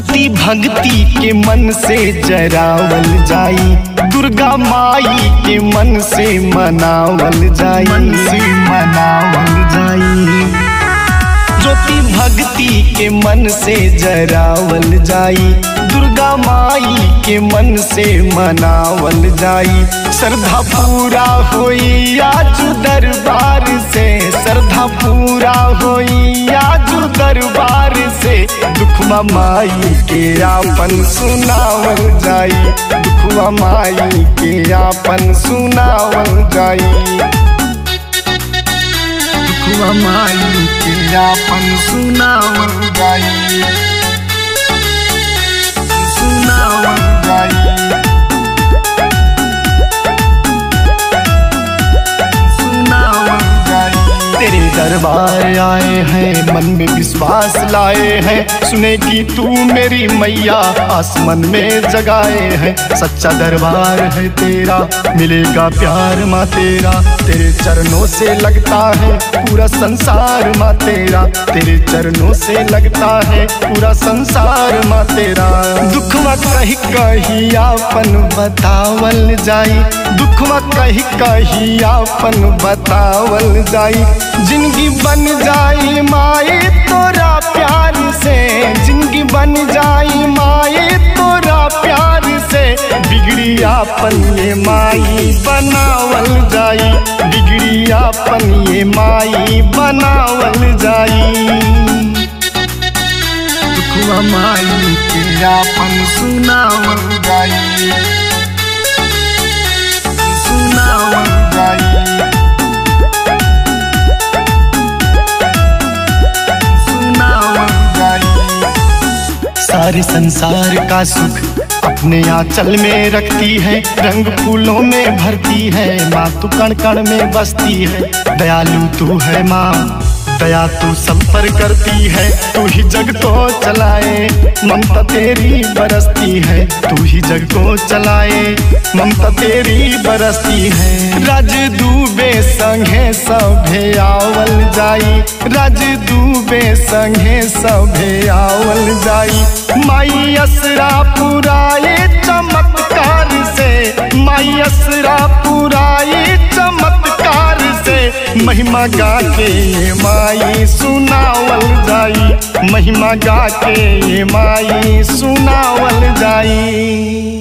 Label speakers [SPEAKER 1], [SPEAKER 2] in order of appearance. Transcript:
[SPEAKER 1] ज्योति भक्ति के मन से जरावल जाई दुर्गा माई के मन से मनावल जाई मन से मनावल जाई ज्योति भक्ति के मन से जरावल जाई दुर्गा माई के मन से मनावल जाई श्रद्धा पूरा होई आज दरबार से श्रद्धा पूरा होई आज दरबार से दुखवा माई के आपन सुनावल जाई दुखवा माई के आपन सुनावल जाई दुखवा माई के आपन सुनावल जाई सुनावल जाई सुनावल जाई तेरे दरबार आए हैं मन में विश्वास लाए हैं सुने कि तू मेरी मैया आसमान में जगाए हैं सच्चा दरबार है तेरा मिलेगा प्यार माँ तेरा तेरे चरणों से लगता है पूरा संसार माँ तेरा तेरे चरणों से लगता है पूरा संसार माँ तेरा दुखवा कही कही आपन बतावल जाई दुखवा कही कही आपन बतावल जाई जिंदगी बन जाई माए तोरा प्यार से जिंदगी बन जाई माए तोरा प्यार से बिगड़ी आपन ये माई बनावल जाई बिगड़ी आपन ये माई बनावल जाई दुखवा माई के आपन सुनावल जाई सुनावल जाई सुनावल जाई सारे संसार का सुख अपने आंचल में रखती है रंग फूलों में भरती है माँ तू कण कण में बसती है दयालु तू है माँ दया तू सब पर करती है तू ही जग को चलाए ममता तेरी बरसती है तू ही जग को चलाए ममता तेरी बरसती है राज दूबे संगे सभे आवल जाई राज दूबे संगे सभे आवल जाई माई असरा पुराए चमत्कार से माई असरा पुराए चमत्कार से महिमा गा के ये माई सुनावल जाई महिमा गा के ये माई सुनावल जाई